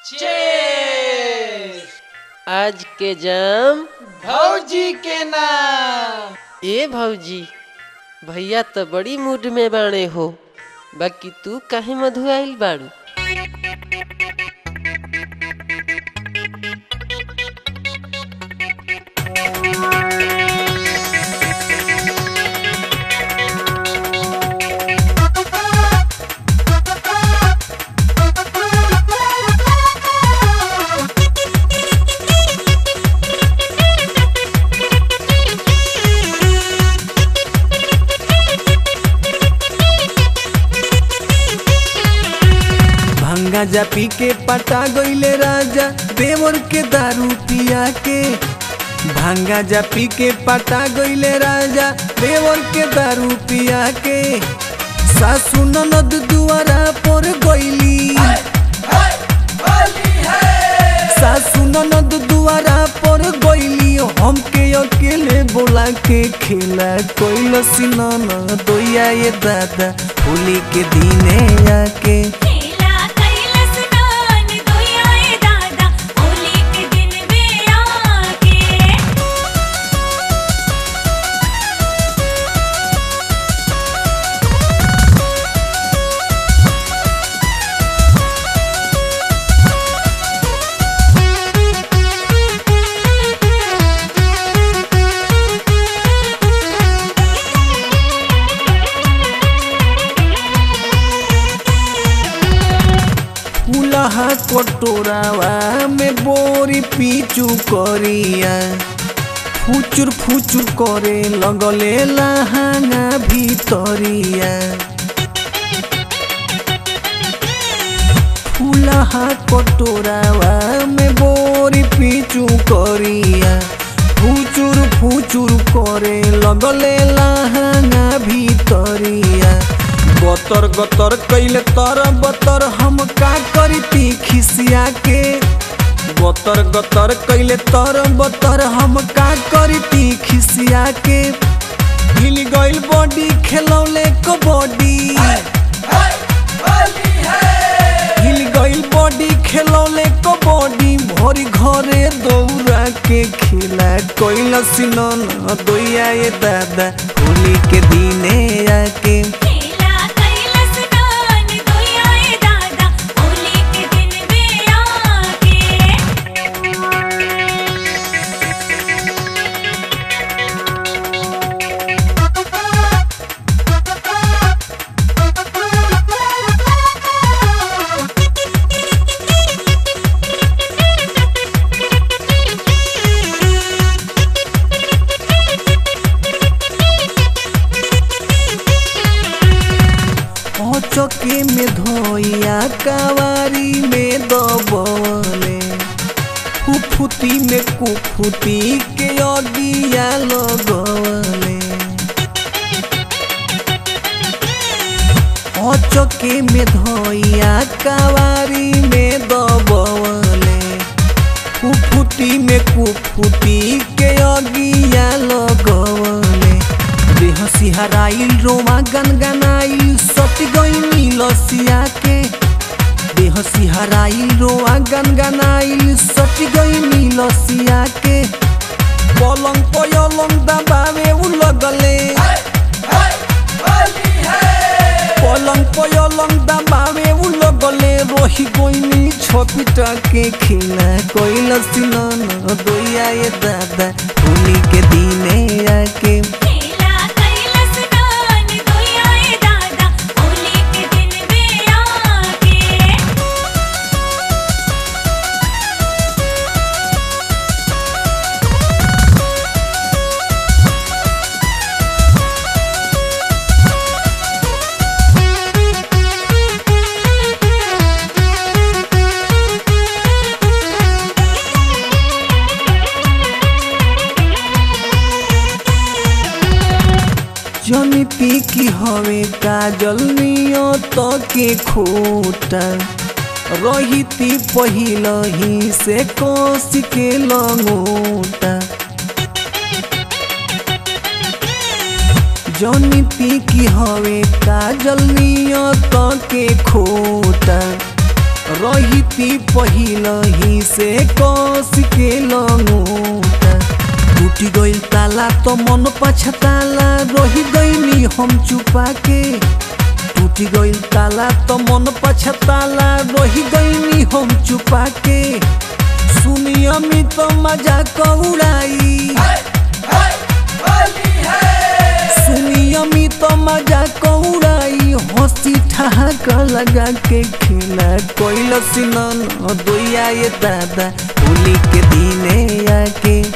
आज के जाम भौजी के नाम ए भौजी भैया तो बड़ी मूड में बाणे हो बाकी तू काहे मधु आइल बाड़ू भंगा जा पी के पटा गईले राजा देवर के दारू पिया के भांगा जा पी के पटा गईले राजा देवर के दारू पिया के सासू ननद दुआरा पर गईली सासू ननद दुआरा पर गईली हमके अकेले बोला के खेला कोइल सिनन दोया ये दादा होली के दिने आके खेला कैलस नान दोयाए दादा होली के दिन में आके फूलहा कटोरावा में बोरी पीचू करिया फुचुर फुचुर करे लगले लहांगा भीतरिया फूलहा कटोरावा में बोरी पीचू करिया फुचुर फुचुर करे लगले लहांगा भीतरिया गतर गतर कैले तर बतर हम का करी ती खिसिया के गतर गतर कैले तर बतर हम का करी ती खिसिया के हिल गइल बॉडी खेलौले कबड्डी हिल गइल बॉडी खेलौले कबड्डी भरी घरे दौड़ा के खेला कैल सिनन दोया ये दादा होली के दिने आके खेला कैलस नान दोयाए दादा होली के दिन में आके चके में धोइया कवारी में दबले फुफुती में कुफुती के अगिया लगवले चके में धोइया कवारी में दबले फुफुती में कुफुती के अगिया लगवले देह सिहराइल रोमा गनगनाइल सट गईनी लसिया के देह सिहराइल रोआ गनगनाइल सट गईनी लसिया के पलंग पयलंग दबावे उ लगले पलंग पयलंग दबावे उ लगले रोही गईनी छपिटा के खेला कोइल सिनन दोया ये दादा होली के दिने आके खेला कैलस नान दोयाए दादा होली के दिन में आके जनिती की हवे काजल नियत के खोटा रहिती पहिल ही से कस के लंगोटा जनिती की हवे काजल नियत के खोटा रहिती पहिलही से कस के लंगोटा टूटी गइल ताला तो मन पछताला रही गईनी हम चुपा के टूटी गइल ताला तो मन पछताला रही गईनी हम चुपा के सुनी अमित तो मजा कौड़ाई सुनी अमित तो मजा कौड़ाई हंसी ठहाका लगा के खेला कोइल सिनन दोया ये दादा होली के दिने आके